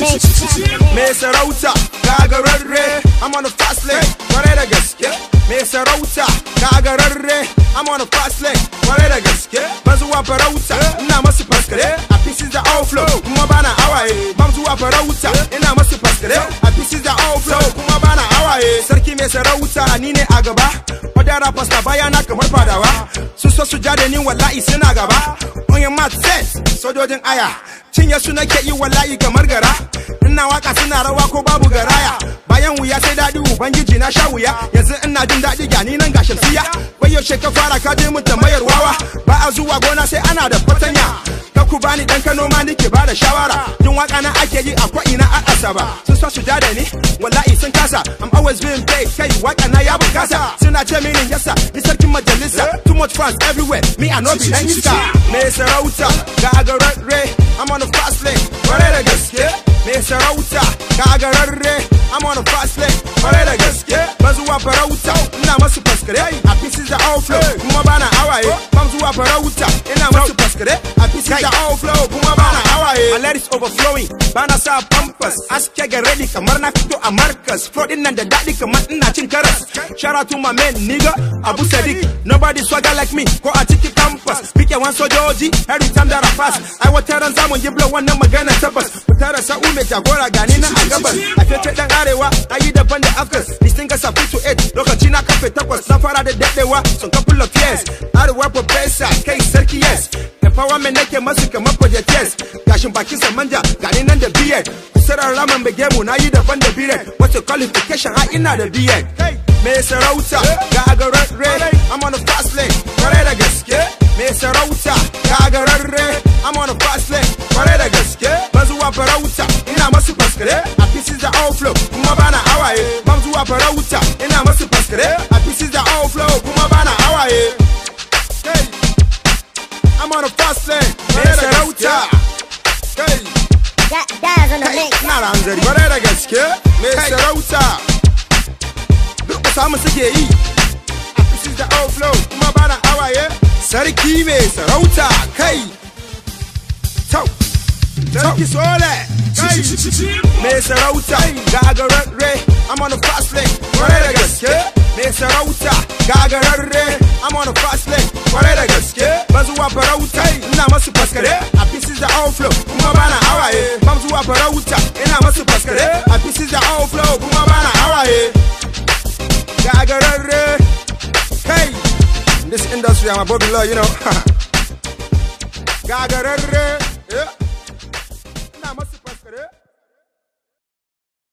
Me sarauta gagararre I'm on the fast lane kwarai da gaske Me sarauta gagararre I'm on the fast lane kwarai da gaske Ban zuwa farauta ina masu faskare A pieces da outflow kuma bana awaye Ban zuwa farauta ina masu faskare A pieces da outflow kuma bana awaye Sarki mai sarauta ni ne a gaba Wadda rappers na bayana kamar fadawa Sun so su ja da ni wallahi suna gaba On your mat set sojojin aya cinye su nake yi wallahi kamar gara ina waka suna rawa ko babu garaya bayan wuya sai daɗi ubangiji na sha wuya yanzu ina jin daɗi gani nan ga shamsiya bai yaushe ka fara ka je mun tambayar wawa ba a zuwa gona sai ana da fatanya ka ku bani dan kano ma nake ba da shawara yin waka na ake yi a ko'ina a asaba sun so su ja da ni wallahi sun kasa I'm always being paid kai waka na ya bukasa suna ce mini yasa ni sarkin majalisa too much fans everywhere me I no be dan iska me sarauta gagararre I'm on the fast lane kwarai da gaske me sarauta gagararre I'm on the fast lane kwarai da gaske ban zuwa farauta ina masu faskare a pieces da outflow kuma bana awaye ban zuwa farauta ina masu faskare a pieces da outflow kuma bana awaye my ladies overflowing bana sa pampers aske ga ready kamar na fito a marcus flow din nan da daɗi kamar ina cin karas shout out to my man nigga abu sadiq nobody swagger like me ko a cikin campus pike wan sojoji every time that I pass ai wata ran zamu yi blow wannan magana tabbas tara sa'u mai jagora gani na a gabas a fece dan arewa na yi daban da afkas distinga sa to 8 lokaci na kafe takwas na fara da dadewa sun couple of years arewa professor kai sarki yes empowerment nake masu kamar project yes gashin bakin sa manja gani nan da beard kusurar raman bege mu na yi daban da beard wata qualification ha ina da beard me sarauta ga agararre I'm on the fast lane kwarai da gaske me sarauta ga agararre I'm on the fast lane kwarai da gaske ban zuwa farauta ina masu faskare a pieces da outflow kuma bana awaye ban zuwa farauta ina masu faskare a pieces da outflow kuma bana awaye hey. I'm on the fast lane me sarauta hey. That, that's on the kai mix. ina da hanzari kwarai da gaske me sarauta duk da samu suke yi a pieces da outflow kuma bana awaye sarki mai sarauta kai tau sarki sole kai mai sarauta gagararre I'm on the fast lane kwarai da gaske mai sarauta gagararre I'm on the fast lane kwarai da gaske ban zuwa farauta ina masu faskare a pieces da outflow kuma bana awaye ban zuwa farauta ina masu faskare a pieces da outflow kuma bana awaye gagararre kai in this industry I'm a Bobby Law, you know gagararre yeah. ina masu faskare